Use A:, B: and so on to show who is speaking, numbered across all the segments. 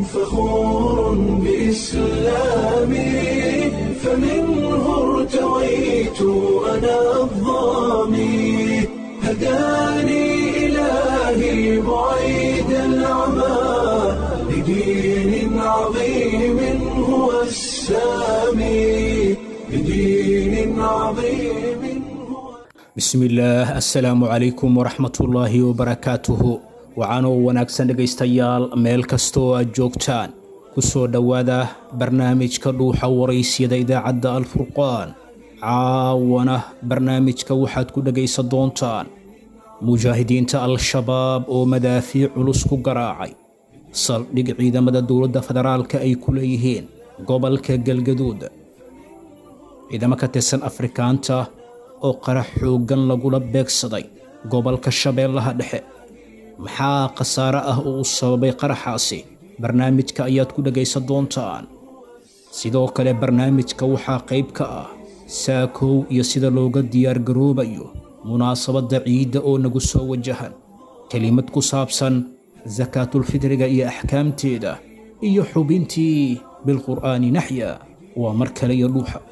A: فخور بإسلامي فمنه ارتويت أنا الضامي هداني إلهي بعيد العمى لدين عظيم هو السامي لدين عظيم هو
B: bismillaah assalaamu calaykum waraxmatullaahi wabarakaatuhu waxaanoo wanaagsan dhegaystayaal meel kastoo aad joogtaan ku soo dhowaada barnaamijka dhuuxa waraysyada idaacadda alfurqaan caawana barnaamijka waxaad ku dhegaysan doontaan mujaahidiinta al-shabaab oo madaafiic culus ku garaacay saldhig ciidamada dowladda federaalka ay ku leeyihiin gobolka galgaduud ciidamo ka tirsan afrikaanta oo qarax xooggan lagula beegsaday gobolka shabeellaha dhexe maxaa khasaare ah oo u sababay qaraxaasi barnaamijka ayaad ku dhegaysan doontaan sidoo kale barnaamijka waxaa qayb ka ah saakow iyo sida looga diyaargaroobayo munaasabadda ciidda oo nagu soo wajahan kelimad ku saabsan sakaatulfidriga iyo axkaamteeda iyo xubintii bilqur'aani naxya waa mar kale iyo dhuuxa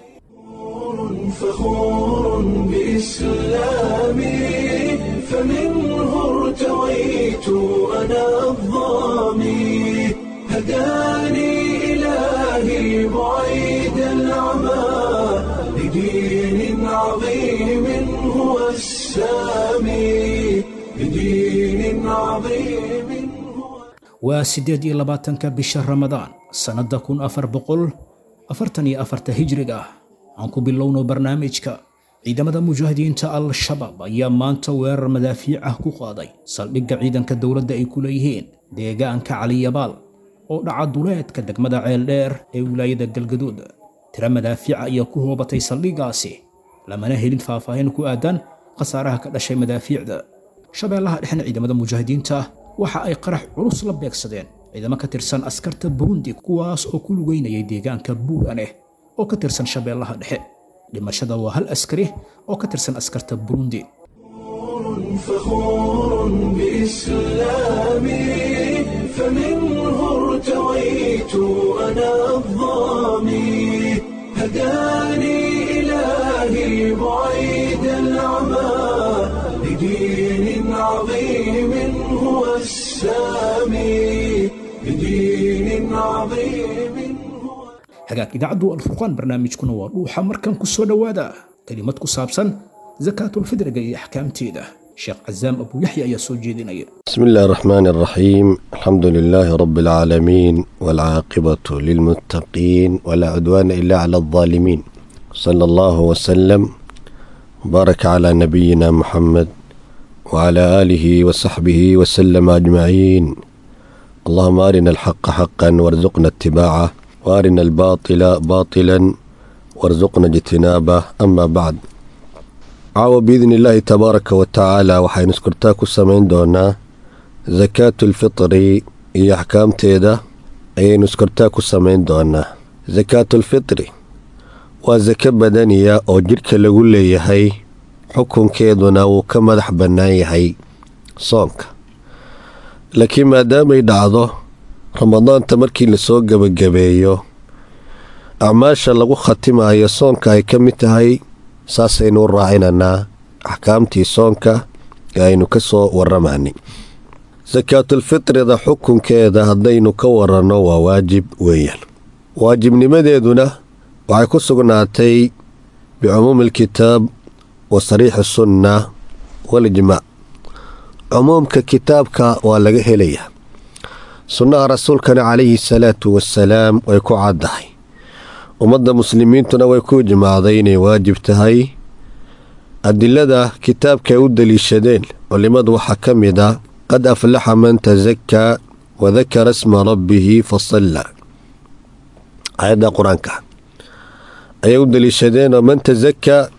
A: فخور بإسلامي فمنه ارتويت أنا الضامي هداني إلهي بعيد العمى لدين عظيم هو السامي لدين عظيم هو
B: waa siddeed iyo labaatanka bisha ramadaan sannadda kun afar boqol afartan iyo afarta hijriga ah aan ku bilowno barnaamijka ciidamada mujaahidiinta al-shabaab ayaa maanta weerar madaafiic ah ku qaaday saldhigga ciidanka dowladda ay ku leeyihiin deegaanka caliyabaal oo dhaca duleedka degmada ceeldheer ee wilaayada galgaduud tiro madaafiica ayaa ku hoobatay saldhiggaasi lamana helin faahfaahin ku aadan khasaaraha ka dhashay madaafiicda shabeellaha dhexna ciidamada mujaahidiinta waxa ay qarax culus la beegsadeen ciidamo ka tirsan askarta burundi kuwaas oo ku lugeynayay deegaanka buuraneh oo ka tirsan shabeellaha dhexe dhimashada waa hal askari oo ka tirsan askarta burundi
A: فخور بإسلامي فمنه ارتويت أنا الضامي هداني إلهي بعيد العمى لدين عظيم هو السامي لدين عظيم هو
B: hagaag idaacaddu alfurqaan barnaamijkuna waa dhuuxa markan ku soo dhowaada kelimad ku saabsan sakaatulfidriga iyo axkaamteeda sheekh casaam abu yaxya ayaa soo jeedinaya
C: بسم الله الرحمن الرحيم الحمد لله رب العالمين والعاقبة للمتقين ولا عدوان إلا على الظالمين صلى الله وسلم وبارك على نبينا محمد وعلى آله وصحبه وسلم أجمعين اللهم أرنا الحق حقا وارزقنا اتباعه وأرنا الباطل باطلا وارزقنا اجتنابه أما بعد caawa biidni illaahi tabaaraka wa tacaala waxaynu iskurtaa ku samayn doonaa sakaatulfitri iyo axkaamteeda ayaynu iskurtaa ku samayn doonaa sakaatulfitri waa sako badaniya oo jidhka lagu leeyahay xukunkeeduna wuu ka madax bannaan yahay soonka laakiin maadaamay dhacdo ramadaanta markii lasoo gebagabeeyo acmaasha lagu khatimayo soonka ay ka mid tahay saasaynu u raacinanaa axkaamtii soonka ee aynu ka soo waramaanay sakaatulfitrida xukunkeeda haddaynu ka waranno waa waajib weeyaan waajibnimadeeduna waxay ku sugnaatay bicumuumi alkitaab wa sariixi sunna walijmaac cumuumka kitaabka waa laga helayaa sunnaha rasuulkana calayhi salaatu wasalaam way ku caddahay ummadda muslimiintuna way ku ijmaacday inay waajib tahay adilada kitaabka ay u daliishadeen culimmadu waxaa ka mid a qad aflaxa man tasakaa wadakara sma rabbihi fasalla aayadda qur-aanka ayay u daliishadeenoo man tasakaa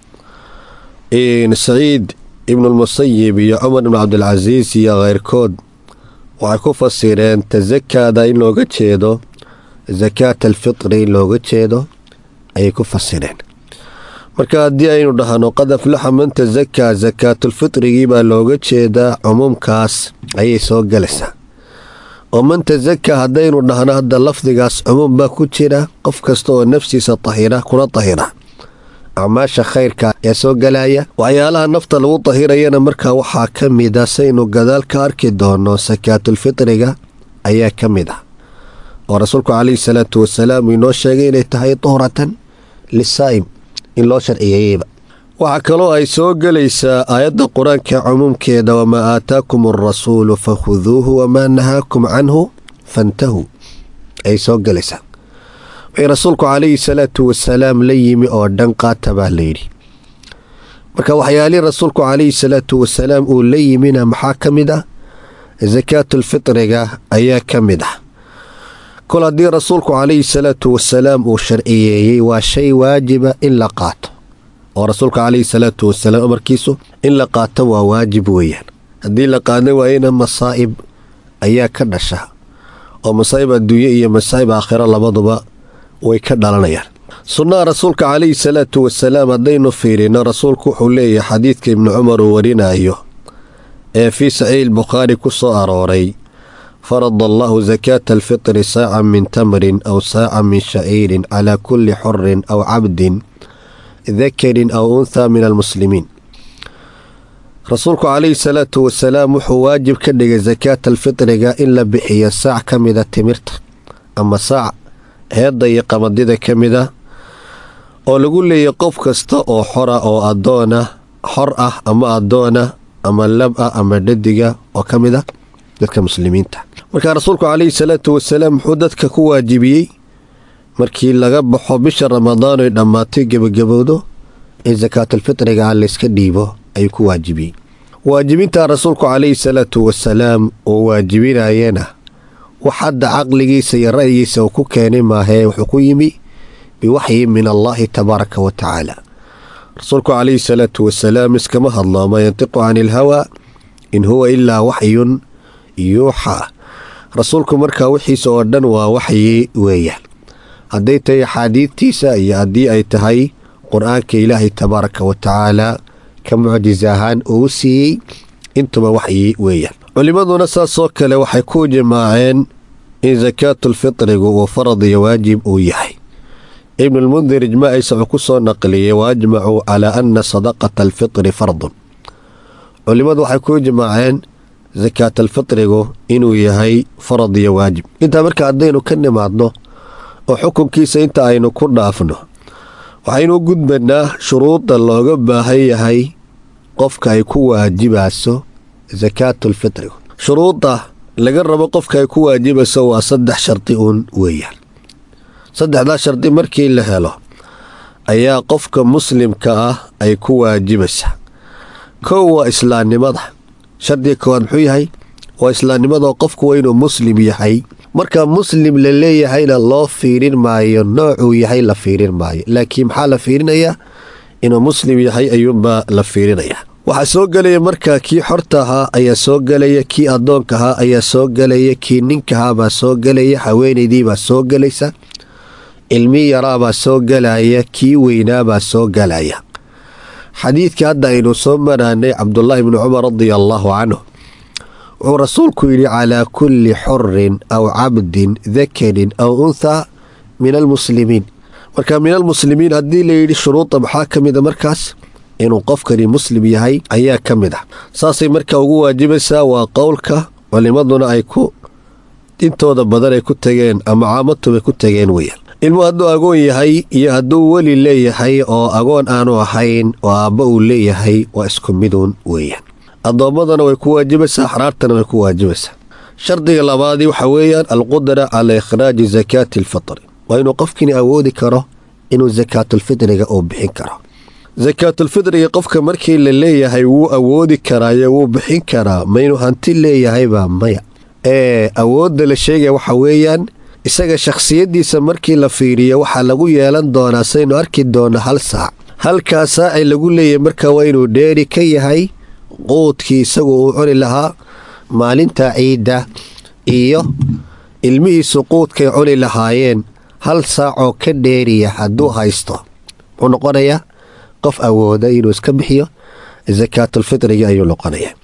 C: saciid ibnulmusayib iyo cumar ibn cabdilcasiis iyo keyrkood waxay ku fasireen tasakaada in looga jeedo sakaat alfitri in looga jeedo ayay ku fasireen marka haddii aynu dhahno qad aflaxa man tasakaa sakaatulfitrigii baa looga jeedaa cumuumkaas ayay soo galaysaa oo man tasaka haddaynu dhahno hadda lafdigaas cumuum baa ku jira qof kasta oo nafsiisa tahira kuna tahira acmaasha khayrka ayaa soo galaya waxyaalaha nafta lagu tahirayana markaa waxaa ka mid a saynu gadaal ka arki doono sakaatulfitriga ayaa ka mid ah oo rasuulku calayhi salaatu wasalaam uu inoo sheegay inay tahay tuhratan lisaa'im in loo sharciyeeyeyba waxaa kaloo ay soo gelaysaa aayadda qur-aanka cumuumkeeda wamaa aataakum alrasuulu fakhuduuhu wamaa nahaakum canhu fantahuu ay soo gelaysaa wixii rasuulku calayhi salaatu wasalaam la yimi oo dhan qaata baa layidhi marka waxyaalihii rasuulku calayhi salaatu wasalaam uu la yimina maxaa ka mid ah sakaatulfitriga ayaa ka mid ah kol haddii rasuulku calayhi salaatu wasalaam uu sharciyeeyey waa shay waajiba in la qaato oo rasuulka calayhi salaatu wasalaam amarkiisu in la qaato waa waajib weeyaan haddii la qaadan waayena masaa'ib ayaa ka dhasha oo masaa'ib adduunye iyo masaa'ib aakhiro labaduba way ka dhalanayaan sunnaha rasuulka calayhi salaatu wasalaam haddaynu fiirino rasuulku wuxuu leeyahay xadiidka ibnu cumar uu warinayo ee fii saxiix bukhaari ku soo arooray farada allahu sakaata alfitri saacan min tamrin aw saacan min shaciirin calaa kulli xurin aw cabdin dakarin aw unthaa min almuslimiin rasuulku calayhi salaatu wasalaam wuxuu waajib ka dhigay sakaata alfitriga in la bixiyo saac ka mida timirta ama saac heedda iyo qamadida ka mid a oo lagu leeyahy qof kasta oo xora oo adoona xor ah ama adoona ama lab ah ama dhadiga oo ka mid a dadka muslimiinta markaa rasuulku calayhi salaatu wasalaam muxuu dadka ku waajibiyey markii laga baxo bisha ramadaan oy dhammaatay gebagabowdo in sakaatulfitriga aan layska dhiibo ayuu ku waajibiyey waajibintaa rasuulku calayhi salaatu wasalaam uu waajibinayana wax hadda caqligiisa iyo ra'yigiisa uu ku keenay maahee wuxuu ku yimi biwaxyi min allaahi tabaaraka wa tacaala rasuulku calayhi salaatu wasalaam iskama hadlo maa yantiqu cani ilhawaa in huwa ilaa waxyun yuuxaa rasuulku markaa wixiisa oo dhan waa waxyi weeyaan hadday tahay axaadiidtiisa iyo haddii ay tahay qur-aanka ilaahay tabaaraka wa tacaala ka mucjis ahaan uu siiyey intuba waxyi weeyaan culimmaduna saasoo kale waxay ku jimaaceen in sakaatulfitrigu uu farad iyo waajib uu yahay ibnulmundir ijmaaciisa wuxuu ku soo naqliyey wa ajmacuu calaa ana sadaqata alfitri fardun culimmadu waxay ku jimaaceen sakaatalfitrigu inuu yahay farad iyo waajib intaa marka haddaynu ka nimaadno oo xukunkiisa inta aynu ku dhaafno waxaynu u gudbanaa shuruudda looga baahan yahay qofka ay ku waajibayso sakaatulfitrigu shuruudda laga rabo qofka ay ku waajibayso waa saddex shardi uun weeyaan saddexdaa shardi markii la helo ayaa qofka muslimka ah ay ku waajibaysaa kow waa islaamnimada shardiga koowaad muxuu yahay waa islaamnimadoo qofku waa inuu muslim yahay marka muslim la leeyahayna loo fiirin maayo noocuu yahay la fiirin maayo laakiin maxaa la fiirinayaa inuu muslim yahay ayuunbaa la fiirinayaa waxaa soo gelaya markaa kii xorta ahaa ayaa soo gelaya kii addoonka ahaa ayaa soo gelaya kii ninkahaabaa soo gelaya haweenaydiibaa soo gelaysa ilmi yaraabaa soo gelaya kii weynaabaa soo gelaya xadiidkii hadda aynu soo maraanay cabdulaahi bni cumar radia allaahu canhu wuxuu rasuulku yidhi calaa kulli xurin aw cabdin dakarin aw unthaa min almuslimiin marka min almuslimiin haddii layidhi shuruudda maxaa ka mida markaas inuu qofkani muslim yahay ayaa ka mid ah saasay markaa ugu waajibaysaa waa qowlka culimaduna ay ku intooda badan ay ku tageen ama caamatubay ku tageen weyaan ilmuhu hadduu agoon yahay iyo hadduu weli leeyahay oo agoon aanu ahayn oo aabba uu leeyahay waa isku miduun weeyaan addoommadana way ku waajibaysaa axraartana way ku waajibaysaa shardiga labaadii waxaa weeyaan alqudra calaa ikhraaji sakaati alfitri waa inuu qofkini awoodi karo inuu sakaatulfitriga uu bixin karo sakaatulfitriga qofka markii la leeyahay wuu awoodi karaayo wuu bixin karaa maynu hanti leeyahaybaa maya ee awoodda la sheegaya waxa weeyaan isaga shakhsiyaddiisa markii la fiiriyo waxaa lagu yeelan doonaa saynu arki doona hal saac halkaa saacii lagu leeyahay marka waa inuu dheeri ka yahay quudkii isagu uu cuni lahaa maalinta ciidda iyo ilmihiisu quudkay cuni lahaayeen hal saacoo ka dheeriya hadduu haysto muxuu noqonayaa qof awooda inuu iska bixiyo sakaatulfitriga ayuu noqonaya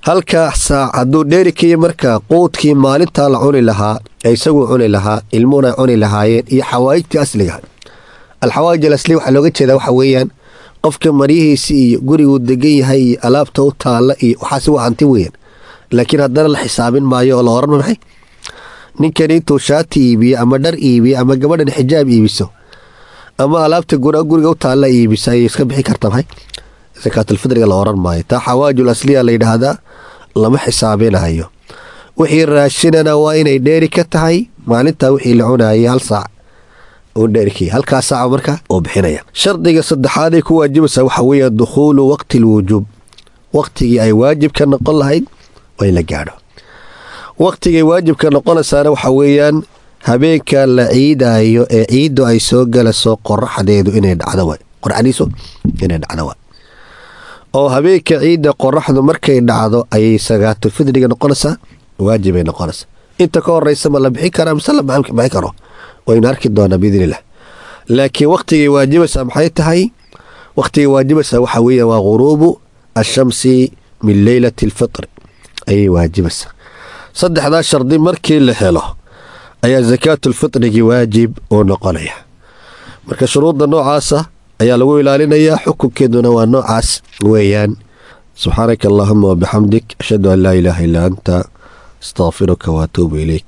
C: halka saac hadduu dheeri kayo marka quudkii maalintaa la cuni lahaa ee isaguu cuni lahaa ilmuhuna cuni lahaayeen iyo xawaa'ijtii asliga alxawaa'ij alasliga waxaa looga jeedaa waxa weeyaan qofka maryihiisi iyo guriguu degan yahay iyo alaabta u taalla iyo waxaasi waa hanti weeyaan laakiin haddana la xisaabin maayo oo la oran maxay ninkani intuu shaati iibiyo ama dhar iibiyo ama gabadhan xijaab iibiso ama alaabta guriga u taalla iibisa ayay iska bixi karta maxay sakaatulfidriga la oran maayo taa xawaajul asliya la yidhaahdaa lama xisaabinayo wixii raashinana waa inay dheeri ka tahay maalintaa wixii la cunayay hal saac uu dheerikay halkaa saaca marka oo bixinaya shardiga saddexaaday ku waajibaysaa waxaa weeya dukhuulu waqti lwujuub waqtigii ay waajibka noqon lahayd waa in la gaadho waqtigay waajibka noqonaysaana waxaa weeyaan habeenka la ciidaayo ee ciiddu ay soo galayso qoraxdeedu inay dhacdo waay qorxadiisu inay dhacdo waay oo habeenka ciidda qoraxdu markay dhacdo ayay sagaatulfidriga noqonaysaa waajibay noqonaysaa inta ka horeysa ma la bixin karaa mise la bixin karo waynu arki doonaa biidnillah laakiin waqtigay waajibaysaa maxay tahay waqtigay waajibaysaa waxaa weeya waa ghuruubu ashamsi min leylati alfitri ayay waajibaysaa saddexdaa shardi markii la helo ayaa sakaatulfitrigii waajib uu noqonaya marka shuruudda noocaasa ayaa lagu ilaalinayaa xukunkeeduna waa noocaas weeyaan subxaanaka allahuma wabixamdik ashhadu an laa ilaaha illaa anta astaqfiruka waatuubu ilayk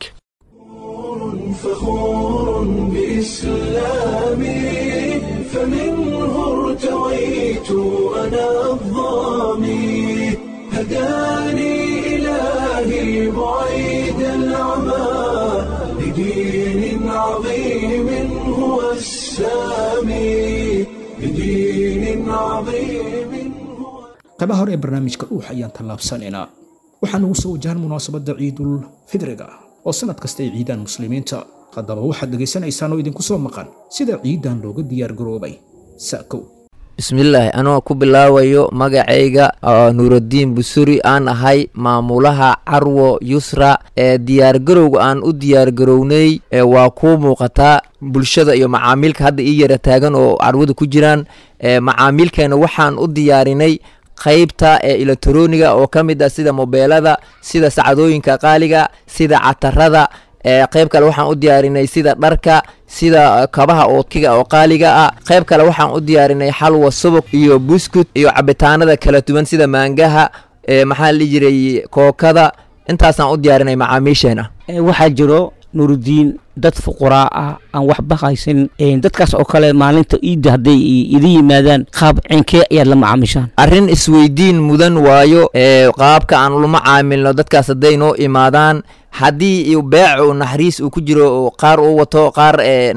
A: فخور بإسلامي فمنه ارتويت أنا الظامي هداني إلهي بعيد العمى لدين عظيم هو السامي لدين عظيم هو
B: qaybaha hore ee barnaamijka dhuux ayaan tallaabsanaynaa waxaa nagu soo wajahan munaasabadda ciidul fidriga oo sannad kasta ay ciidaan muslimiinta haddaba waxaad dhegaysanaysaan oo idinku soo maqan sida ciidan looga diyaargaroobay sa'kow
D: bismillaahi anoo ku bilaabayo magacayga oo nuuraddiin busuri aan ahay maamulaha carwo yusra ee diyaargarowga aan u diyaargarownay ee waa kuu muuqataa bulshada iyo macaamiilka hadda ii yara taagan oo carwada ku jiraan ee macaamiilkeena waxaan u diyaarinay qaybta ee elektroniga oo ka mid ah sida mobeelada sida sacadooyinka qaaliga sida catarada ee qayb kale waxaan u diyaarinay sida dharka sida kabaha ookiga oo qaaliga ah qayb kale waxaan u diyaarinay xalwa subag iyo buskut iyo cabitaanada kala duwan sida maangaha ee maxaa la dhihi jiray kookada intaasaan u diyaarinay macaamiisheena
E: waxaa jiro nurudiin dad fuquraa ah aan waxba haysan dadkaas oo kale maalinta iidda hadday idin yimaadaan qaab cinkee ayaad la macaamishaan
D: arrin isweydiin mudan waayo ee qaabka aan lama caamilno dadkaas hadday noo imaadaan haddii beec uu naxariis uu ku jiro qaar uu wato qaar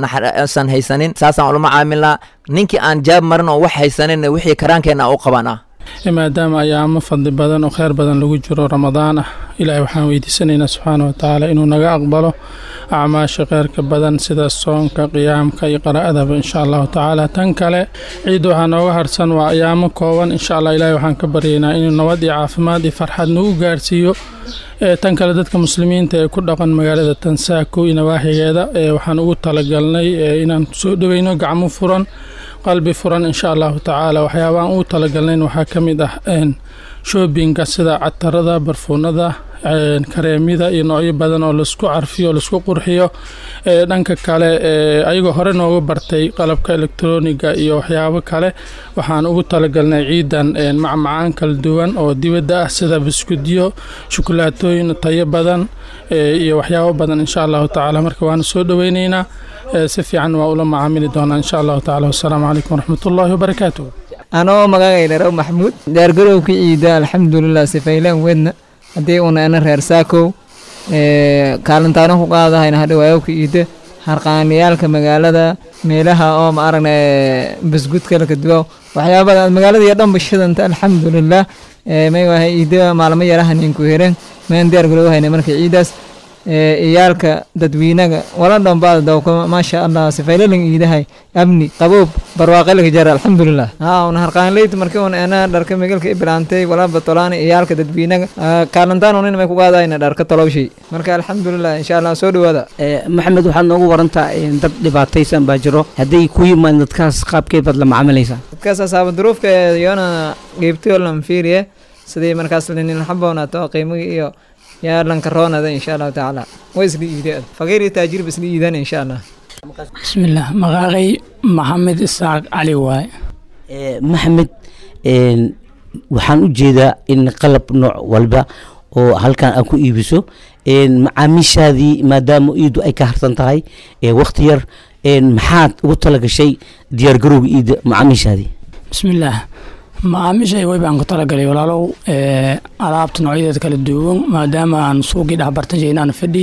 D: san haysanin saasaan ulama caamilnaa ninkii aan jaab marin oo wax haysanin wixii karaankeenna u qabanaa
F: maadaama ayaamo fadli badan oo kheyr badan lagu jiro ramadaan ah ilaahay waxaan weydiisanaynaa subxaana wa tacaala inuu naga aqbalo acmaasha kheyrka badan sida soonka qiyaamka iyo qaraa'adaba insha allahu tacaala tan kale ciid waxaa nooga harsan waa ayaamo kooban insha allah ilaahay waxaan ka baryaynaa inuu nabad iyo caafimaad iyo farxad nagu gaarsiiyo tan kale dadka muslimiinta ee ku dhaqan magaalada tansaako iyo nawaaxigeeda waxaan ugu talagalnay inaan soo dhoweyno gacmo furan qalbi furan insha allahu tacaala waxyaabaaan ugu talagalnayn waxaa ka mid ah shoobinka sida catarada barfuunada kareemyada iyo noocyo badan oo laisku carfiyo laisku qurxiyo dhanka kale ayagoo hore nooga bartay qalabka elektroniga iyo waxyaabo kale waxaan ugu talagalnay ciidan macmacaan kala duwan oo dibadda ah sida biskudyo shukulaatooyin tayo badan iyo waxyaabo badan insha allahu tacaala marka waana soo dhoweyneynaa si fiican waa ula macaamili doonaa insha allahu tacala wasalaamu calaykum waraxmatullaahi wabarakaatuh
G: anoo magagaydharo maxamuud diyaargarowka ciida alxamdulilah sifaylaan wedna haddii una ana reer saakow kaalintaano ku qaadahayna hadhawaayowka ciida harqaaniyaalka magaalada meelaha oo ma aragna basgudka lakaduwa waxyaabada magaalada iyo dhanba shidanta alxamdulilah may wahay ciida maalmo yarahaninku heren maan diyaargarowhayna marka ciidaas iyaalka dadweynaga wala dhanbaada dawka maasha allah sifaylalan iidahay amni qaboob barwaaqalika jara alxamdulilah haa una harqaanleyt markii un ana dharka megalka ibilaantay wala batolaana iyaalka dadweynaga kaalantaan unin may ku qaadayna dharka tolowshay marka alxamdulilah insha allah soo dhawaada
E: maxamed waxaad noogu warantaa dad dhibaataysan baa jiro hadday ku yimaad dadkaas qaabkeed baad la macaamilaysaa
G: dadkaas asaaba duruufka iyona geybtoolan fiiriye sidii markaas lanin xaboonaato qiimigii iyo yaa lanka roonada insha allahu tacaala way isla iideen faqiir iyo taajir ba isla iidaan insha allah
H: bismillaah maqaaqay maxamed isaaq cali waaye
E: maxamed waxaan u jeedaa in qalab nooc walba oo halkan aad ku iibiso macaamiishaadii maadaama iidu ay ka harsan tahay wakti yar maxaad ugu talagashay diyaargarowga iida macaamiishaadii
H: bismillaah macaamiishay way baan ku talagalay walaalow alaabta noocyadeeda kala duwan maadaama aan suuqii dhexbartajayna aan fadhi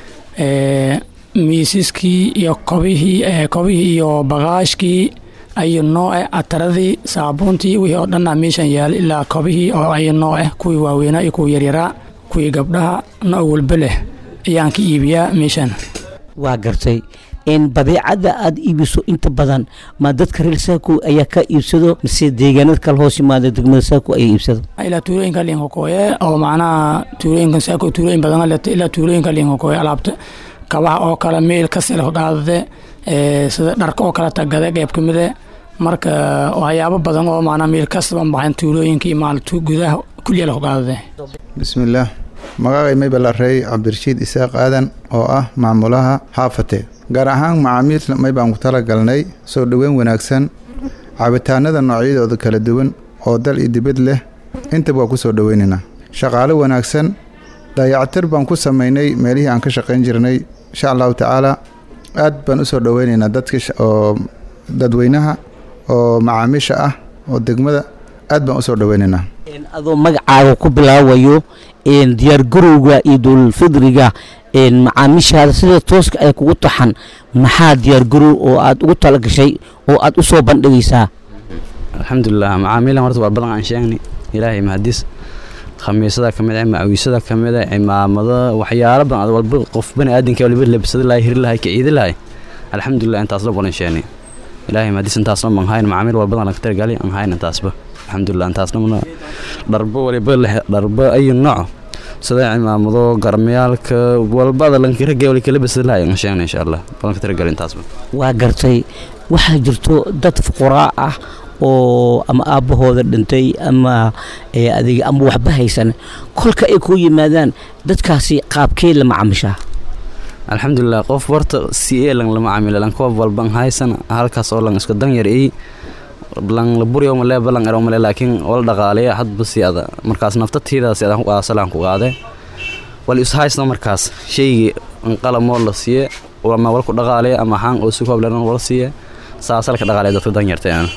H: miisaskii iyo kobihii kobihii iyo bagaashkii ayo nooce ataradii saabuuntii wixii oo dhanna meeshan yaala ilaa kobihii oo ayo nooce kuwii waaweynaa iyo kuwii yaryaraa kuwii gabdhaha nooc walba leh ayaan ka iibiyaa meeshan
E: waa gartay badeecada aad iibiso inta badan ma dadka reer saako ayaa ka iibsado mise deegaanada kale hoos yimaada degmada saako ayaa iibsado
H: ilaa tuulooyinka liinkakooye oo macnaha tuulooyinka saako tuulooyin badan leta ilaa tuulooyinka liinkakooye alaabta kabaha oo kale meel kasila qaadade sida dharka oo kale tagade qeyb ka mide marka waxyaabo badan oo macnaha meel kastaba baxan tuulooyinka iyo maaltu gudaha kulliya la qaadade
I: bismillaah magacay maybalarey cabdirashiid isaaq aadan oo ah maamulaha xaafate gaar ahaan macaamiil may baan ku talagalnay soo dhoweyn wanaagsan cabitaanada noocyadooda kala duwan oo dal iyo dibad leh intaba waa ku soo dhoweynaynaa shaqaalo wanaagsan dayactir baan ku samaynay meelihii aan ka shaqayn jirnay insha allahu tacaala aad baan u soo dhoweynaynaa dadka oo dadweynaha oo macaamiisha ah oo degmada aad baan u soo dhoweynaynaa
E: adoo magacaaga ku bilaabayo diyaargarowga iyo dowladfidriga macaamiishaada sida tooska ay kugu taxan maxaa diyaargarow oo aad ugu talagashay oo aad u soo bandhigaysaa
J: alxamdulilah macaamiilan horta waa badan aan sheegnay ilaahay mahadis khamiisada ka mid ah macawiisada ka mid ah cimaamada waxyaalo badan walba qof bani aadanka waliba labsada lahay hiri lahay kaciidi lahay alxamdulilah intaasla badan sheegnay ilaahay mahadis intaasna man hayn macaamiil walbadan laga targali aan hayn intaasba alxamdulilah intaasna mana dharbo waliba leh dharbo ayu nooc sida cimaamado garmayaalka walbada lankirage wali kala basada lahay aan sheegnay insha allah balanka targali intaasba
E: waa gartay waxaa jirto dad fuqaraa ah oo ama aabbahooda dhintay ama adiga ama waxba haysan kolka ay ku yimaadaan dadkaasi qaabkee la macaamishaa
J: alxamdulilah qof warta si e lang lama camila lan koob walban haysan halkaas oo lang iska dan yar ii lang la buryo male balang ero male laakiin wala dhaqaaleya hadba si ada markaas naftatiidaas adaan ku aasalaan ku qaade wal is haysna markaas shaygii qalamoo la siiye ama wal ku dhaqaaleya ama xaan oo si kooblan wala siiye saasalka dhaqaaleya dadka dan yartay ana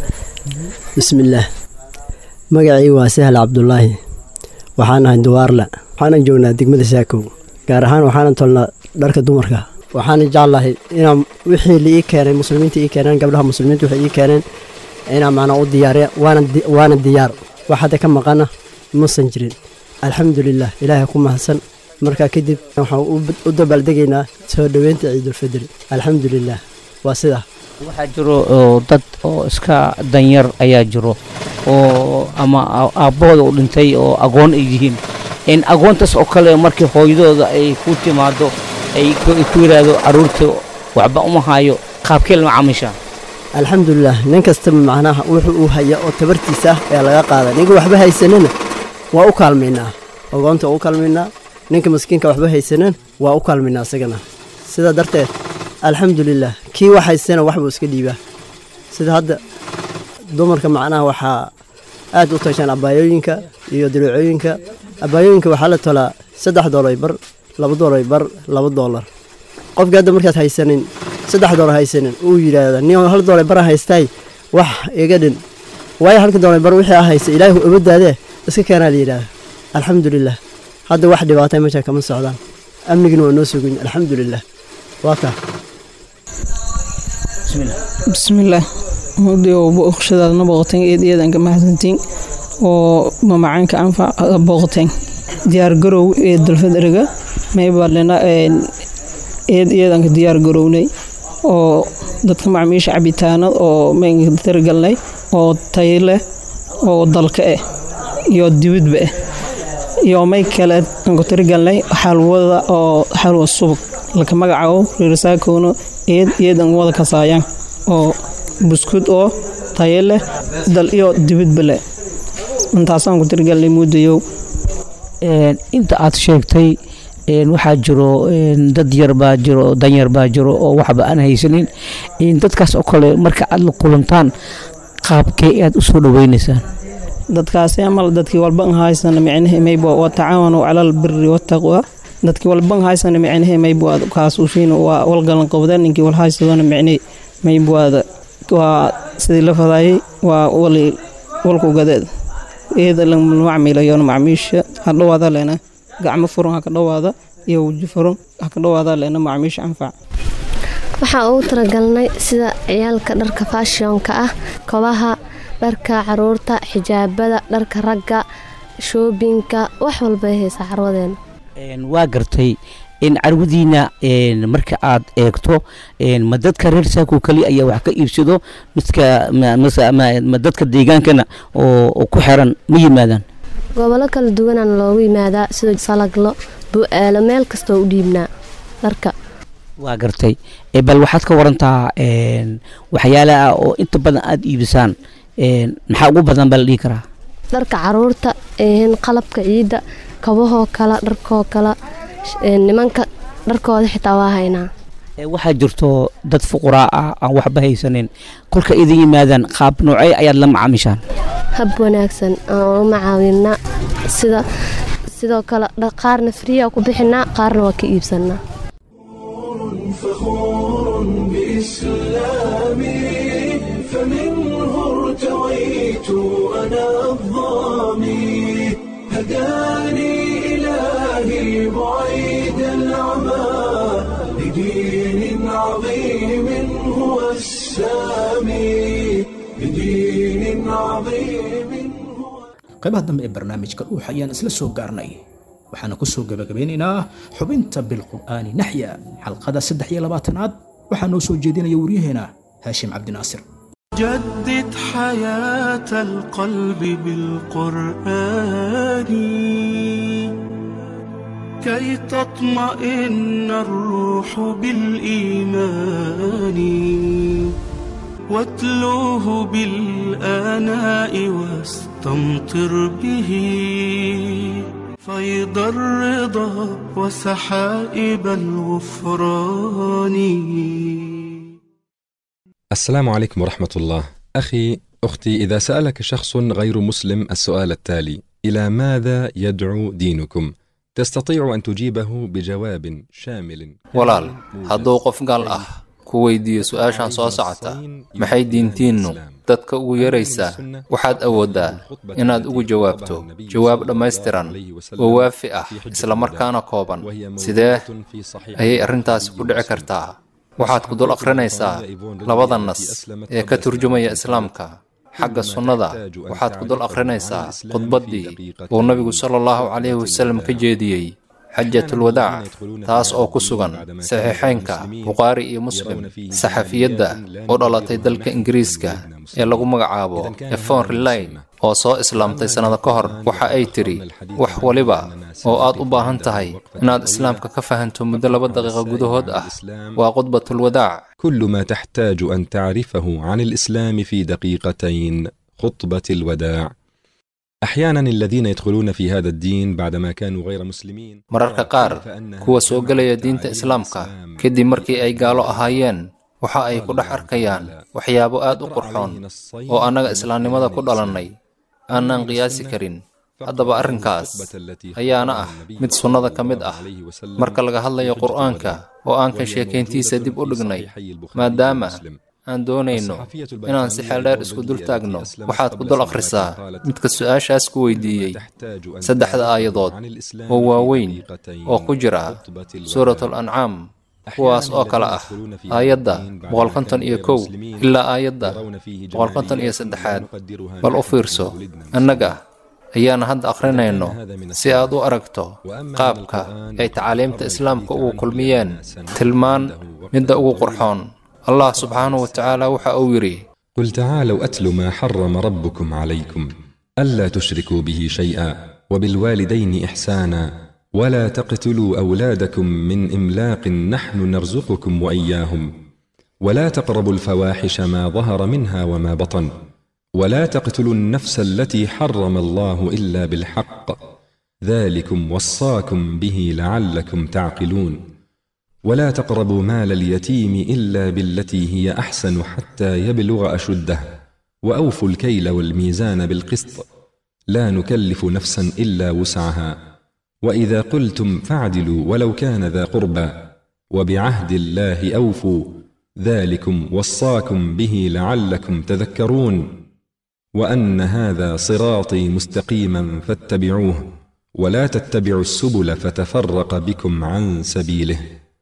K: bismillaah magacii waa sahal cabdulaahi waxaan ahay duwaarla waxaanan joognaa degmada saakow gaar ahaan waxaanan tolnaa dharka dumarka waxaana jeclahay inaan wixii la ii keenay muslimiinta ii keeneen gabdhaha muslimiinta waxay ii keeneen inaan macnaa u diyaariya waana diyaar wax hadda ka maqana musan jirin alxamdulilah ilaahay ku mahadsan markaa kadib waxaan u dabaaldegaynaa soo dhoweynta ciidulfidri alxamdulilah waa sidaa
E: waxaa jiro oo dad oo iska danyar ayaa jiro oo ama aabbahooda u dhintay oo agoon ay yihiin in agoontaas oo kale markii hooyadooda ay ku timaado ay ku yidhaahdo carruurta waxba uma hayo qaabkee lama caamishaa
K: alxamdulilah nin kastaba macnaha wuxuu uu haya oo tabartiisa ah ayaa laga qaada ninka waxba haysanana waa u kaalmaynaa agoonta waa u kaalmaynaa ninka maskiinka waxba haysanan waa u kaalmaynaa isagana sidaa darteed alxamdulilah kii wax haystana waxbuu iska dhiibaa sida hadda dumarka macnaha waxaa aad u tashaan abaayooyinka iyo diruucooyinka abaayooyinka waxaa la tolaa saddex doolar bar laba doolar bar laba doolar qofkii hadda markaad haysanin saddex doolar haysanin uu yidhaahda nin hal doolar bara haystaay wax iga dhin waayo halka doolar bar wixii a haysta ilaahi ubadaadee iska keenaa la yidhaahda alxamdulilah hadda wax dhibaatay meesha kama socdaan amnigina waa noo sugan alxamdulilah waa kaa
L: bismillaah mudii oo booqashadaadna booqateen eed eedanka mahadsantiin oo mamacaanka anfac booqateen diyaargarow ee dalfadriga maybalena eed eedanka diyaargarownay oo dadka macmiisha cabitaanad oo maynka tirigalnay oo tayo leh oo dalka ah iyo dibadba ah iyo may kale anku tirigalnay xalwada oo xalwa subag laka magacaabo reersaakowna eed eedan wada kasaayaan oo buskud oo tayo leh dal iyo dibadba leh intaasaan ku tirgalnay muudayow
E: inta aad sheegtay waxaa jiro dad yar baa jiro danyar baa jiro oo waxba aan haysanin dadkaas oo kale marka aad la kulantaan qaabkee aad u soo dhaweynaysaan
L: dadkaasi amal dadkii walban haysana micnahe maybo wa tacaawanu cala albiri wataqwa dadkii walban haysana micnahe maybo kaas ushiin waa walgalan qabdeen ninkii wal haysadona micne mayboada waa sidii la fadaayay waa wali walku gadeed iyada lamacmilayoon macmiisha ha dhawaada leena gacmo furan ha ka dhawaada iyo weji furan ha ka dhawaada leena macmiisha anfac
M: waxaan ugu talagalnay sida ciyaalka dharka faashionka ah kobaha dharka caruurta xijaabada dharka ragga shoobinka wax walbay haysaa carwadeena
E: waa gartay in carwadiina marka aad eegto ma dadka reer saako keliya ayaa wax ka iibsado midka ma dadka deegaankana oo ku xiran ma yimaadaan
M: gobollo kala duwanaan loogu yimaadaa sida salaglo bu-aalo meel kastoo u dhiibnaa dharka
E: waa gartay bal waxaad ka warantaa waxyaalaha oo inta badan aada iibisaan maxaa ugu badan baa la dhihi karaa
M: dharka caruurta qalabka ciidda kabahoo kala dharkoo kala nimanka dharkooda xitaa waa haynaa
E: waxaa jirto dad fuquraa ah aan waxba haysanin kolka idin yimaadaan qaab noocey ayaad la macaamishaan
M: hab wanaagsan aan u macaawinaa sida sidoo kale qaarna friya ku bixinaa qaarna waa ka iibsanaa
A: فخور بإسلامي فمنه ارتويت أنا الظامي هداني إلهي بعيد العمى لدين عظيم هو السامي لدين عظيم
B: qaybaha dambe ee barnaamijka dhuuxa ayaan isla soo gaarnay waxaana ku soo gebagabeynaynaa xubinta bilqur'aani naxya xalqada saddex iyo labaatanaad waxaa noo soo jeedinaya waryaheena haashim cabdinaasir
N: جدد حياة القلب بالقرآن كي تطمئن الروح بالإيمان واتلوه بالآناء واستمطر به فيض الرضا وسحائب الغفران
O: السلام عليكم ورحمة الله. أخي، أختي، إذا سألك شخص غير مسلم السؤال التالي: إلى ماذا يدعو دينكم؟ تستطيع أن تجيبه بجواب شامل.
P: walaal hadduu qof gaal ah ku weydiiyo su-aashan soo socota maxay diintiinnu dadka ugu yaraysaa waxaad awooddaa inaad ugu jawaabto jawaab dhammaystiran oo waafi ah islamarkaana kooban sidee ayay arrintaasi ku dhici kartaa waxaad ku dul akhrinaysaa labada nas ee ka turjumaya islaamka xagga sunnada waxaad ku dul akhrinaysaa khudbaddii uu nabigu sala allahu calayhi wasallam ka jeediyey xajatulwadaac taas oo ku sugan saxiixaynka bukhaari iyo muslim saxafiyadda u dhalatay dalka ingiriiska ee lagu magacaabo efon relay oo soo islaamtay sannado ka hor waxa ay tidhi wax waliba oo aad u baahan tahay inaad islaamka ka fahanto muddo laba daqiiqo gudahood ah waa khudbatulwadaac
O: كل ما تحتاج أن تعرفه عن الإسلام في دقيقتين خطبة الوداع. أحيانا الذين يدخلون في هذا الدين بعدما كانوا غير مسلمين
P: mararka qaar kuwa soo gelaya diinta islaamka kadib markii ay gaalo ahaayeen waxa ay ku dhex arkayaan waxyaabo aad u qurxoon oo annaga islaamnimada ku dhalannay aanaan qiyaasi karin haddaba arrinkaas ayaana ah mid sunnada ka mid ah marka laga hadlayo qur'aanka oo aan ka sheekayntiisa dib u dhignay maadaama aan doonayno inaan si xeeldheer isku dul taagno waxaad ku dul akhrisaa midka su-aashaas ku weydiiyey saddexda aayadood oo waaweyn oo ku jira suuratul ancaam kuwaas oo kale ah aayadda boqol konton iyo kow ilaa aayadda boqol konton iyo saddexaad bal u fiirso annaga ayaana hadda akhrinayno si aad u aragto qaabka ay tacaaliimta islaamka ugu kulmiyeen tilmaan midda ugu qurxoon allah subxaanahu wa tacaala waxa uu yidhi
O: قل تعالوا أتل ما حرم ربكم عليكم ألا تشركوا به شيئا وبالوالدين إحسانا ولا تقتلوا أولادكم من إملاق نحن نرزقكم وإياهم ولا تقربوا الفواحش ما ظهر منها وما بطن ولا تقتلوا النفس التي حرم الله الا بالحق ذلكم وصاكم به لعلكم تعقلون ولا تقربوا مال اليتيم الا بالتي هي احسن حتى يبلغ اشده واوفوا الكيل والميزان بالقسط لا نكلف نفسا الا وسعها واذا قلتم فاعدلوا ولو كان ذا قربى وبعهد الله اوفوا ذلكم وصاكم به لعلكم تذكرون وان هذا صراطي مستقيما فاتبعوه ولا تتبعوا السبل فتفرق بكم عن سبيله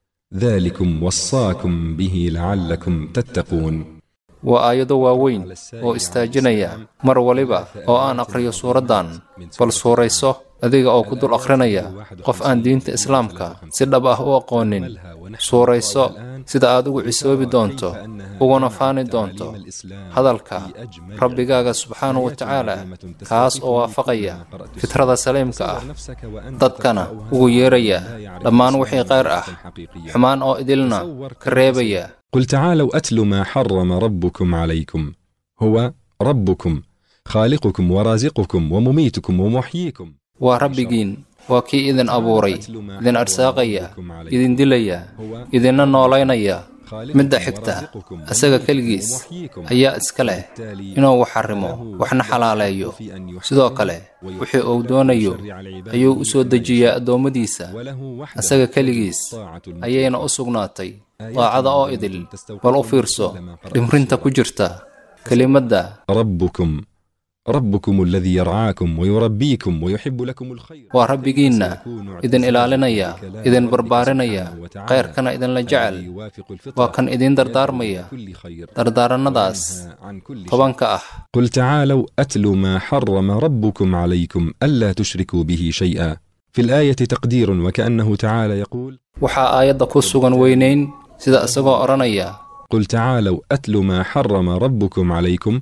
O: ذلكم وصاكم به لعلكم تتقون
P: waa aayado waaweyn oo istaajinaya mar waliba oo aan aqhriyo suuraddan bal suurayso adiga oo ku dul akhrinaya qof aan diinta islaamka si dhab ah u aqoonin suurayso sida aad ugu cisoobi doonto uguna faani doonto hadalka rabbigaaga subxaanahu wa tacaala kaas oo waafaqaya fitrada saliimka ah dadkana ugu yeeraya dhammaan wixii khayr ah xumaan oo idilna ka reebaya
O: قل تعالوا اتل ما حرم ربكم عليكم هو ربكم خالقكم ورازقكم ومميتكم ومحييكم
P: waa rabbigiin waa kii idin abuuray idin arsaaqaya idin dilaya idinna noolaynaya midda xigta asaga keligiis ayaa iska leh inuu wax xarimo waxna xalaaleeyo sidoo kale wixii uu doonayo ayuu u soo dejiyaa addoommadiisa asaga keligiis ayayna u sugnaatay daacada oo idil bal u fiirso dhimrinta ku jirta kelimadda
O: ربكم ربكم الذي يرعاكم ويربيكم ويحب لكم الخير
P: waa rabbigiinna idin ilaalinaya idin barbaarinaya khayrkana idinla jecel waa kan idin dardaarmaya dardaarannadaas tobanka ah
O: قل تعالوا اتل ما حرم ربكم عليكم الا تشركوا به شيئا في الايه تقدير وكانه تعالى يقول
P: waxaa aayadda ku sugan weynayn sida isagoo odhanaya
O: قل تعالوا اتل ما حرم ربكم عليكم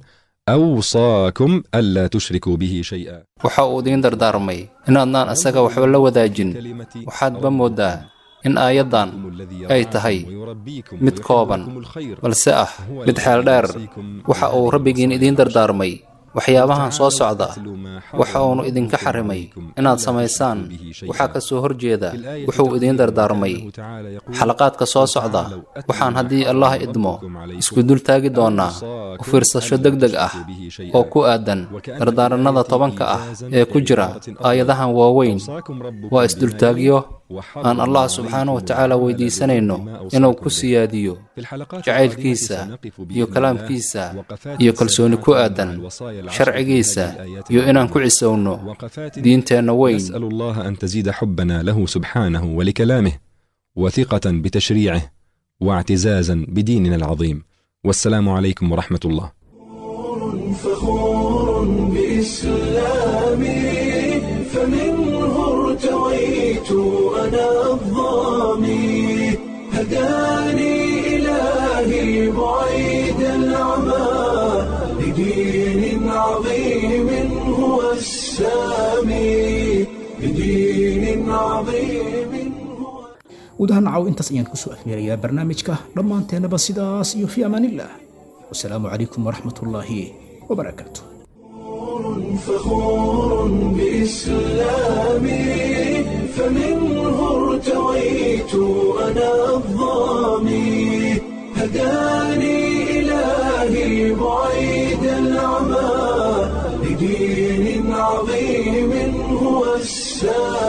O: أوصاكم ألا تشركوا به شيئا
P: waxa uu idiin dardaarmay inaadnaan asaga waxba la wadaajin waxaadba mooddaa in aayaddan ay tahay mid kooban balse ah mid xeel dheer waxa uu rabbigiin idiin dardaarmay waxyaabahan soo socda waxa uunu idinka xarimay inaad samaysaan waxaa ka soo horjeeda wuxuu idiin dardaarmay xalaqaadka soo socda waxaan haddii allah idmo isku dul taagi doonnaa u fiirsasho deg deg ah oo ku aadan dardaarannada tobanka ah ee ku jira aayadahan waaweyn waa isdultaagyo aan allah subxaanahu wa tacaala weydiisanayno inuu ku siyaadiyo jacaylkiisa iyo kalaamkiisa iyo kalsooni ku aadan sharcigiisa iyo inaan ku cisowno diinteenna weyn
O: نسأل الله أن تزيد حبنا له سبحانه ولكلامه وثقة بتشريعه واعتزازا بديننا العظيم والسلام عليكم ورحمة الله
A: فخور بإسلامي فمنه ارتويت أنا الظامي هداني إلهي بعيد العمى لدين عظيم هو السامي لدين عظيم
B: guud ahaan nacaw intaas ayaan kusoo afmeerayaa barnaamijka dhammaanteennaba sidaas iyo fi amaanillaah wasalaamu calaykum waraxmatullaahi wabarakaatu
A: فخور بإسلامي فمنه ارتويت أنا الظامي هداني إلهي بعيد العمى لدين عظيم هو السامي